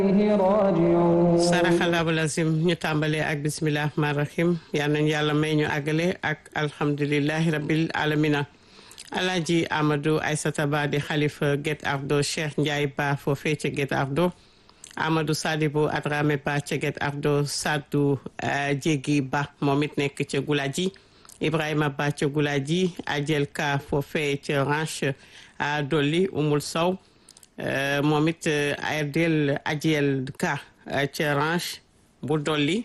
saraxalaabu lazim ñu tàmbalee ak bisimilah rahmaan rahim yal nañ yàlla may ñu àggale ak alhamdulilahi rabil alamina alaaji amadou aysata ba di xalifa Guet Ardo cheikh ndiaye ba foofee ca Guet Ardo amadou sadibou adrame ba ca Guet Ardo saddu jéegi ba moom it nekk ca gulaji ibrahima ba ca gulaji ajel ka foofee ca ranche a dolli umul sow moom it adel ajel ka ca ranche bu dolli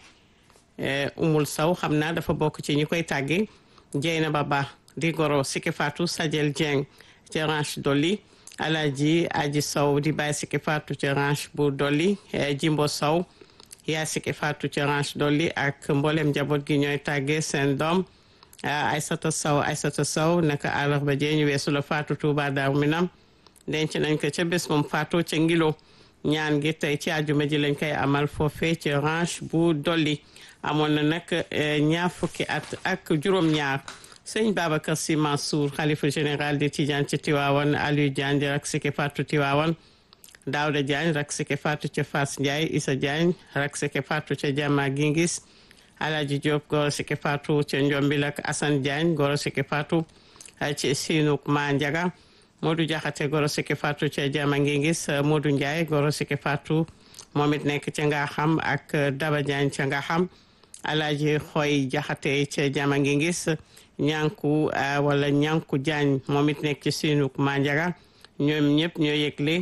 umul saw xam naa dafa bokk ci ñi koy tàgge jeyna ba ba di goro siki fatou sajel dieng ca ranche dolli alaji aji saw di bàyyi siki fatou ca ranche bu dolli jimbo saw yaa siki fatou ca ranche dolli ak mboolem njaboot gi ñooy tàgge seen doom aysata saw aysata saw naka àllarba jee ñu weesu la fatou touba daaru minam denc nañ ko ca bés moom fatou ca ngilo ñaan gi tey ci àjjuma ji lañ koy amal foofee ci ranche bu dolli amoon na nag ñaar fukki at ak juróom-ñaar sëñ Babacar Sy Mansour xalifa général di Tidiane ci Tiwaawan Aliou Diagne di rak sike fatu Tiwaawan Daouda Diagne rak sike fatu ca Fass Ndiaye Issa Diagne rak sike fatu ca Jama Gingis Alaji Diop goro sike fatu ca Njombil ak Assane Diagne goro sike fatu ci Sinuk Ma Ndiaga Modou Diakhaté goro sike fatu ca Jama Ngingis Modou Ndiaye goro sike fatu moom it nekk ca nga xam ak Daba Diagne ca nga xam Alaji Xoy Diakhaté ca Jama Ngingis ñànku wala ñànku Diagne moom it nekk ci Sinuk Ma Ndiaga ñoom ñëpp ñoo yëgle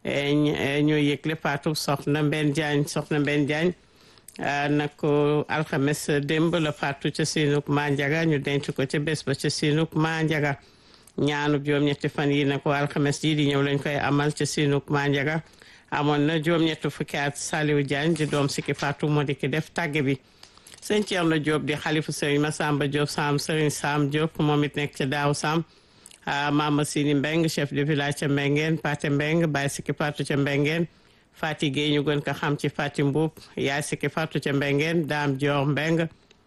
ñoo yëgle fatu soxna Mbenn Diagne soxna Mbenn Diagne nag ko alxames démb la fatu ca Sinuk Ma Ndiaga ñu denc ko ca bés ba ca Sinuk Ma Ndiaga ñaanu juróom-ñetti fan yi na ko alxames ji di ñëw lañ koy amal ca Sinuk Ma Ndiaga amoon na juróom-ñetti fukki at Saliou Diagne di doom sikki Fatou moo di ki def tàgge bi sëñ Thierno Diop di xalifu sëriñ Massamba Diop Sam sëriñ Sam Diop moom it nekk ca daaw Sam Mama Sini Mbeng chef de village ca Mbengeen Pate Mbeng Baye sikki Fatou ca Mbengeen Fati Gueye ñu gën ko xam ci Fati Mbuub yaay sikki Fatou ca Mbengeen Dame Dior Mbeng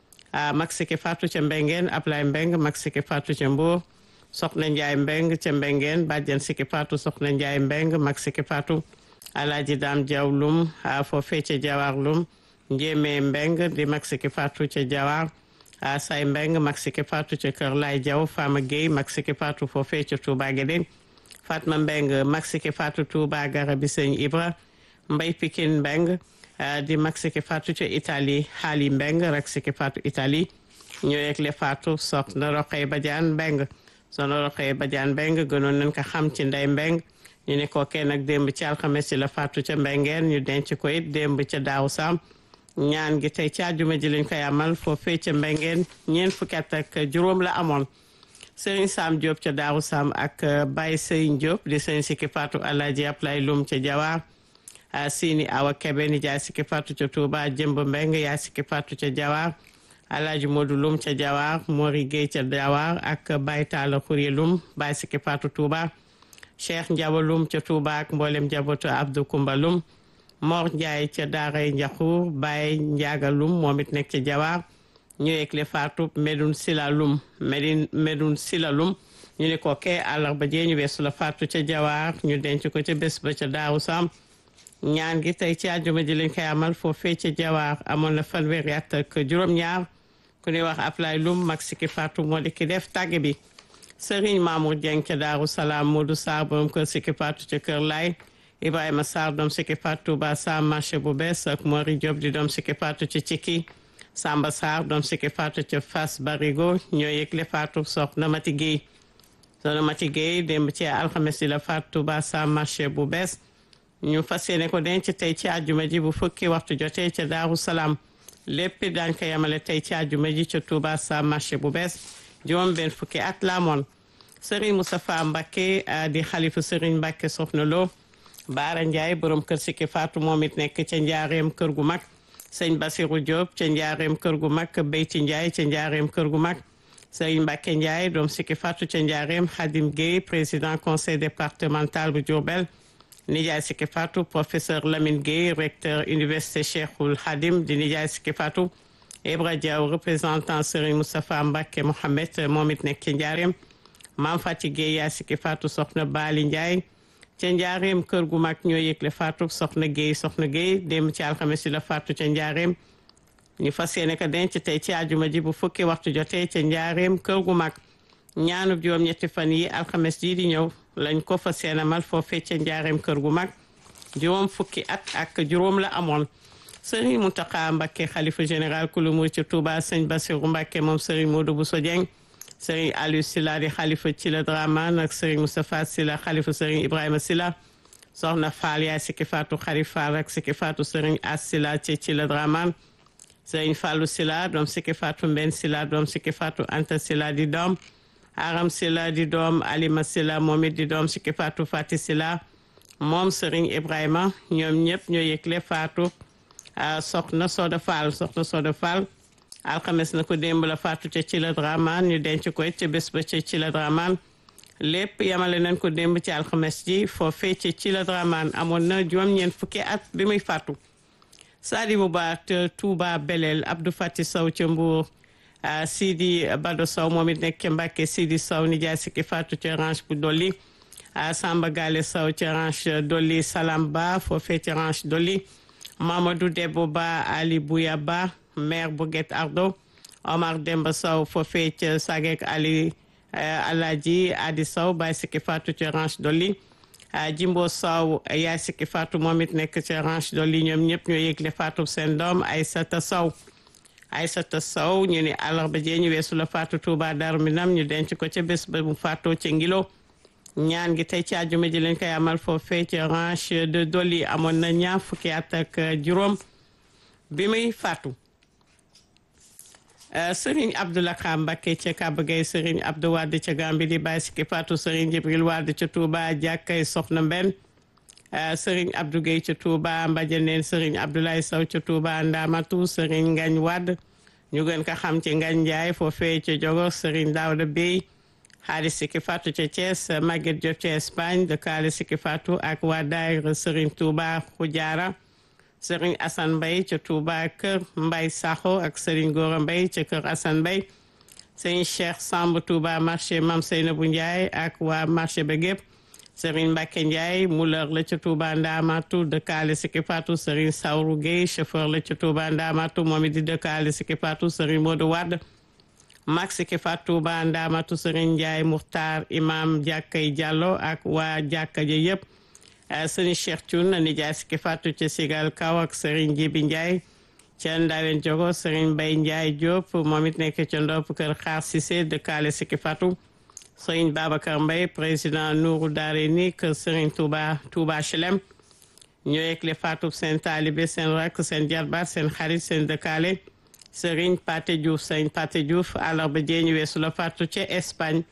mag sikki Fatou ca Mbengeen Ablaye Mbeng mag sikki Fatou ca Mbuur soxna Njaay Mbeng ca Mbengeen bàjjan Siki Fatou soxna Njaay Mbeng mag Siki Fatou alaaji Daam Jaw Lum foofee ca Jawaar Lum Njéeme Mbeng di mag Siki Fatou ca Jawaar Say Mbeng mag Siki Fatou ca Kër Laay Jaw Fama Gueye mag Siki Fatou foofee ca Touba Guédé Fatma Mbeng mag Siki Fatou Touba Garabi Sëñ Ibra Mbay Pikin Mbeng di mag Siki Fatou ca Italie Xaali Mbeng rek Siki Fatou Italie ñoo yegle Fatou soxna Roqay Badiane Mbeng sono roxee bajaan mbeng gënoon nañ ko xam ci ndey mbeng ñu ne kookee nag démb ci alxames ci la faatu ca mbengeen ñu denc ko it démb ca daaw saam ñaan gi tey ci àjjuma ji lañ koy amal foofee ca mbengeen ñeent fukki at ak juróom la amoon sëriñ Sam Diop ca daaw saam ak Baye Sëriñ Diop di sëriñ sikki faatu Alaaji Ablay Lum ca Jawaar Sini Awa Kebe ni jaay sikki faatu ca Touba jëmb mbeng yaay sikki faatu ca Jawaar alaaji Modou Lum ca Jawaar Mori Gueye ca Jawaar ak Baye Talla Khourye Lum Baye Sikki Fatou Touba Cheikh Ndiaba Lum ca Touba ak mboolem njabootu Abdou Koumba Lum Mor Ndiaye ca Daaray Njaxuur Baye Ndiaga Lum moom it nekk ca Jawaar ñu yëgle Fatou Medoun Sila Lum Medine Medoun Sila Lum ñu ne ko kee àllarba jee ñu weesu la Fatou ca Jawaar ñu denc ko ca bés ba ca Daaru Sam ñaan gi tey ci àjjuma ji lañ koy amal foofee ca Jawaar amoon na fanweeri at ak juróom-ñaar ku ñuy wax Ablaye Lum mag Siki Fatou moo di ki def tàgge bi Serigne Mamour Dieng ca Daaru Salaam Modou Sarr borom kër Siki Fatou ca Kër Laay Ibrahima Sarr doom Siki Fatou ba Sam marché bu bees ak Mori Diop di doom Siki Fatou ca Cikki Samba Sarr doom Siki Fatou ca Fass Barigo ñoo yëgle Fatou soxna Mati Guèye soxna Mati Guèye démb ci alxames yi la Fatou ba Sam marché bu bees ñu fas yéene ko denc tey ci àjjuma ji bu fukki waxtu jotee ca Daaru Salaam lépp daañ ko yemale tey ci àjjuma ji ca Touba sa marché bu bees juróom benn fukki at la amoon Serigne Moustapha Mbacké di xalifu Serigne Mbacké Soxna Lo Baara Ndiaye borom kër Siki Fatou moom it nekk ca njaareem kër gu mag sëñ Basirou Diop ca njaareem kër gu mag Beyti Ndiaye ca njaareem kër gu mag Serigne Mbacké Ndiaye doom Siki Fatou ca njaareem Khadim Gueye président conseil départemental bu Diourbel nijaay Siki Fatou professeur Lamine Gueye recteur université Cheikhoul Khadim di nijaay Siki Fatou Ibra Diaw représentant Serigne Moustapha Mbacké Mohamed moom it nekk ci njaareem Maam Fati Gueye yaay Siki Fatou soxna Bali Ndiaye ca njaareem kër gu mag ñoo yëgle faatu soxna Guèye soxna Guèye démb ci alxames si la faatu ca njaareem ñu fas yéene ko denc tey ci àjjuma ji bu fukki waxtu jotee ca njaareem kër gu mag ñaanub juróom-ñetti fan yi alxames ji di ñëw lañ ko fas yéene mal foofee ca njaareem kër gu mag juróom fukki at ak juróom la amoon sëriñ Mountakha Mbacké xalifa général kulu mur ci Touba sëñ Bassirou Mbacké moom sëriñ Modou Bousso Dieng sëriñ Aliou Sila di xalifa ci la Dramane ak sëriñ Moustapha Sila xalifa sëriñ Ibrahima Sila soxna Fall yaay sikki faatu xari Fall ak sikki faatu sëriñ As Sila ci ci la Dramane sëriñ Fallou Sila doom sikki faatu Mben Sila doom sikki faatu Anta Sila di doom Aram Sila di doom Alima Sila moom it di doom sikki faatu Fati Sila moom sëriñ Ibrahima ñoom ñëpp ñoo yëgle faatu soxna Soda Fall soxna Soda Fall alxames na ko démb la faatu ca ci la Dramane ñu denc ko ca bés ba ca ci la Dramane lépp yamale nañ ko démb ci alxames ji foofee ca ci la Dramane amoon na juróom-ñeent fukki at bi muy faatu Sadi bu baax te Touba Belel Abdou Fati Sow ca Mbour Sidi Bado Sow moom it nekk ca Mbàkke Sidi Sow nijaay sikki faatu ca ranch bu dolli Samba Gale Sow ca ranch dolli Salam Ba foofee ca ranch dolli Mamadou Debo Ba Ali Bouya Ba maire bu Guet Ardo Omar Demba Sow foofee ca Sagek Ali Alaji Adi Sow Baye Sikki Fatou ca ranch dolli Jimbo Sow yaay Sikki Fatou moom it nekk ca ranch dolli ñoom ñëpp ñoo yëgle Fatou seen doom Aysata Sow Aysata Sow ñu ne àllarba jee ñu weesu la Fatou Touba Darou Minam ñu denc ko ca bés ba mu faatoo ca Ngilo ñaan gi tey ci àjjuma ji lañ koy amal foofee ci ranch de Doli amoon na ñaar fukki at ak juróom bi muy faatu Serigne Abdoulaye Mbacké ca Kaba Gueye Serigne Abdou Wade ca Gambi di bàyyi sikki faatu Serigne Jibril Wade ca Touba jàkkay Soxna Mbenn Serigne Abdou Gueye ca Touba Mbadianeen Serigne Abdoulaye Sow ca Touba Ndamatu Serigne Ngagne Wade ñu gën ko xam ci Ngagne Ndiaye foofee ca Jogo Serigne Daouda Bey xaali sikki faatu ca Thiès Maguette Diop ca Espagne dëkkaale sikki faatu ak waa daayira Serigne Touba Xujaara Serigne Assane Mbaye ca Touba kër Mbaye Sakho ak Serigne Gora Mbaye ca kër Assane Mbaye Serigne Cheikh Samb Touba marché Mam Seynabou Ndiaye ak waa marché ba gépp Serigne Mbacke Ndiaye muleur la ca Touba Ndamatu dëkkaale sikki faatu Serigne Sawru Gueye chauffeur la ca Touba Ndamatu moom it di dëkkaale sikki faatu Serigne Modou Wade max ki fatou ba ndamatu sëriñ Ndiaye Muxtaar imam jàkkay Diallo ak waa jàkka ja yëpp sëriñ Cheikh Thioune nijaay si fatou ca Sigal Kaw ak sëriñ Jibi Ndiaye ca Ndawen Jogo sëriñ Mbay Ndiaye Diop moom it nekk ca ndopp kër Xaar Cissé dëkkaale si fatou sëriñ Babacar Mbay président Nourou Darayni kër sëriñ Touba Touba Chelem ñoo yegle fatou seen taalibe seen rakk seen jarbaat seen xarit seen dëkkaale Sëriñ Pate Diouf sëriñ Pate Diouf àllarba jee ñu weesu la faatu ca Espagne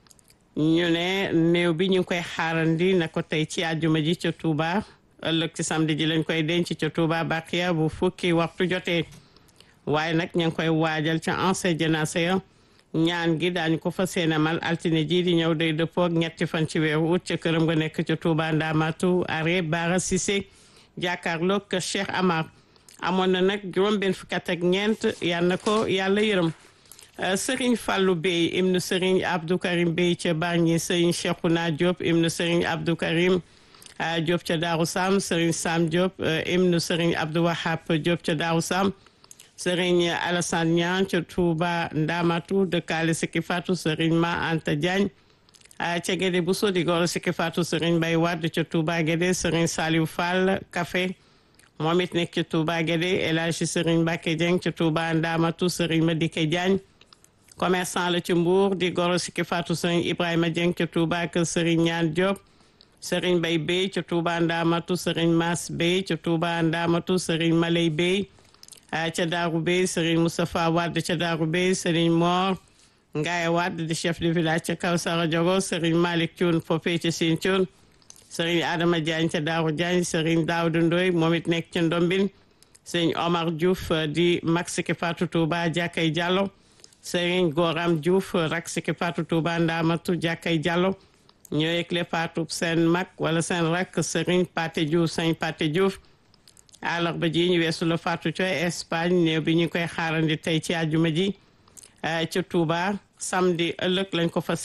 ñu ne néew bi ñu ngi koy xaarandi na ko tey ci àjjuma ji ca Touba ëllëg ci samedi ji lañ koy denc ca Touba Bakia bu fukki waxtu jotee waaye nag ñu ngi koy waajal ca ancien janaasa ya ñaan gi daañu ko fa seenamal altine ji di ñëw day dëppoo ak ñetti fan ci weeru ut ca këram nga nekk ca Touba Ndamatu are Bara Cissé jàkkaarloog Cheikh Amar amoon na nag juróom benn fukki at ak ñeent yal na ko yàlla yërëm Serigne Fallou Bey ibnu Serigne Abdou Karim Bey ca Bargny Serigne Cheikhouna Diop ibnu Serigne Abdou Karim Diop ca Darou Sam Serigne Sam Diop ibnu Serigne Abdou Wahab Diop ca Darou Sam Serigne Alassane Niang ca Touba Ndamatu dëkkaale Sikki Fatou Serigne Ma Anta Diagne ca Guédé Bousso di goro Sikki Fatou Serigne Mbaye Wade ca Touba Guédé Serigne Saliou Fall Café moom it nekk ci Touba Guédé El Hadji Serigne Mbacke Dieng ci Touba Ndamatu Serigne Madike Diagne commerçant la ci Mbour di goro Sikki Fatou Serigne Ibrahima Dieng ci Touba kër Serigne Ñaan Diop Serigne Bay Bey ci Touba Ndamatu Serigne Mas Bey ci Touba Ndamatu Serigne Malay Bey ca Daaru Bey Serigne Moustapha Wade ca Daaru Bey Serigne Mor Ngaye Wade di chef de village ca Kawsara Diogo Serigne Malick Thioune foofee ca Sine Thioune Serigne Adama Diagne ca Daaru Diagne Serigne Daouda Ndoy moom it nekk ca Ndombin Serigne Omar Diouf di mag Sikki Fatou Touba Jàkkay Diallo Serigne Goram Diouf rak Sikki Fatou Touba Ndamatu Jàkkay Diallo ñoo yëgle Fatou seen mag wala seen rak Serigne Paté Diouf Serigne Paté Diouf àllarba ji ñu weesu la Fatou ca Espagne néew bi ñu koy xaarandi tey ci àjjuma ji ca Touba samedi ëllëg lañ ko fas